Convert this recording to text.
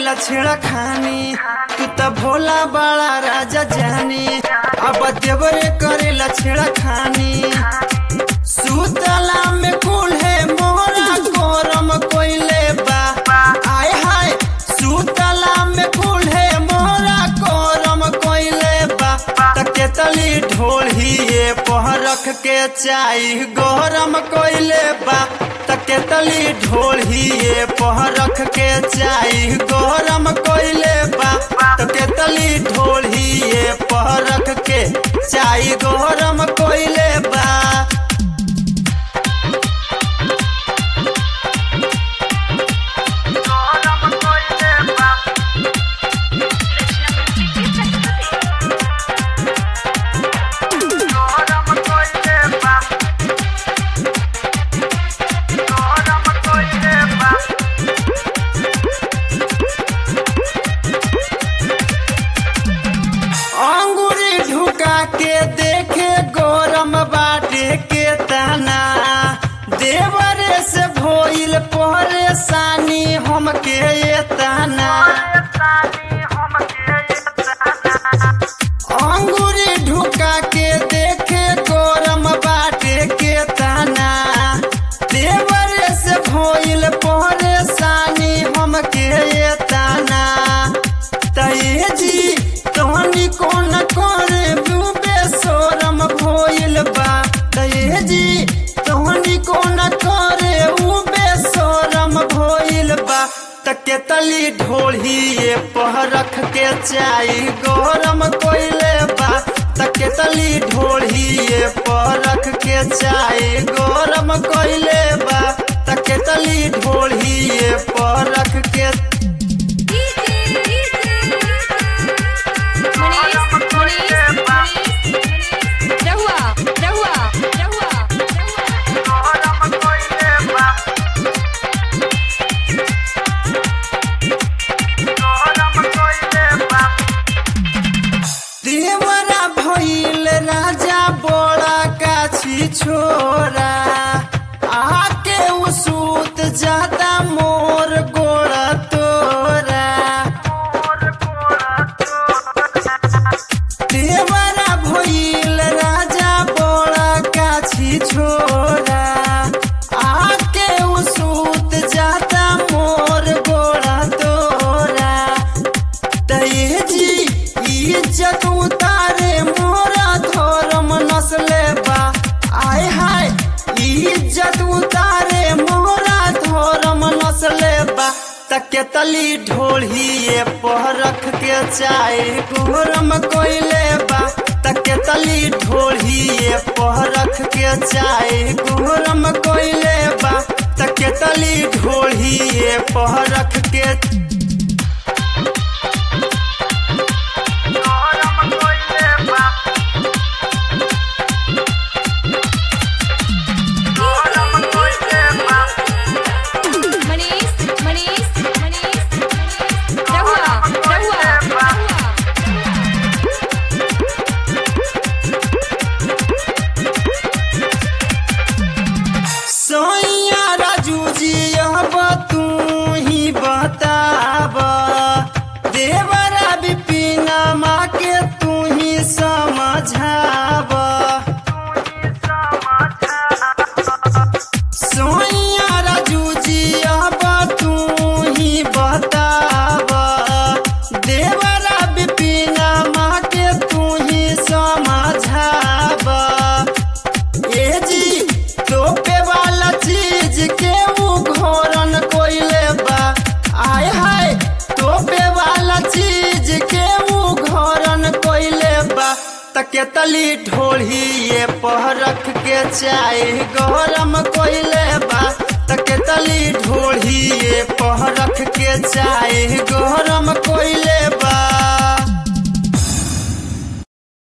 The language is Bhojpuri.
करेला छेड़ा खानी तू त भोला बड़ा राजा जानी अब देवरे करेला छेड़ा खानी सुतला में कुल है मोरा कोरम कोइले बा आय हाय सुतला में कुल है मोरा कोरम कोइले बा तके तली ढोल ही ये पह रख के चाई गरम कोइले बा तके तली ढोल ही ये पह रख के चाई गरम कोइले बा तके तली ढोल ही ये पह रख के चाई गरम कोइले बा अंगूरी ढुका के देखे गौरम बाटे के तना देवरे से भोइल परेशानी हमके ये तना अंगूरी ढुका के देखे गौरम बाटे के तना देवरे से भोइल परेशानी हमके ये तना तये जी तोहनी कौन करे डूबे सोरम भोइल बा तये जी तोहनी कौन करे उबे सोरम भोइल बा तके तली ढोली ये पह रख के चाई गरम कोइले बा तके तली ढोली ये पह रख के चाई गरम कोइले बा तके तली ढोली ये पह रख के रहुआ रहुआ रहुआ देवरा भइल राजा बड़ा काछी छोरा आके उसूत ज्यादा मोर गोड़ा तोरा देवरा भइल राजा बड़ा काछी छोरा आके उसूत ज्यादा मोर गोड़ा तोरा दये जी इज्जत उतारे मोरा धर्म नस्ले बा आय हाय इज्जत उतारे मोरा धर्म नस्ले बा तके तली ढोली ये पह रख के चाय गरम कोइले बा तके तली ढोली ये पह रख के चाय गरम कोइले बा तके तली ढोली ये पह रख के मनीष मनीष मनीष रहुआ रहुआ रहुआ सोइया राजू जी अब तू ही बताब देवरा विपिन माँ के तू ही समझाब सोइया राजू जी अब तू ही बताब देवरा विपिन माँ के तू ही समझाब ए जी तोपे वाला चीज के ऊ घोरन कोइले बा आय हाय तोपे वाला चीज के ऊ घोरन कोइले बा तके तली ढोली ये पह रख के चाय गरम कोइले बा तके तली ढोली ये पह रख के चाय गरम कोइले बा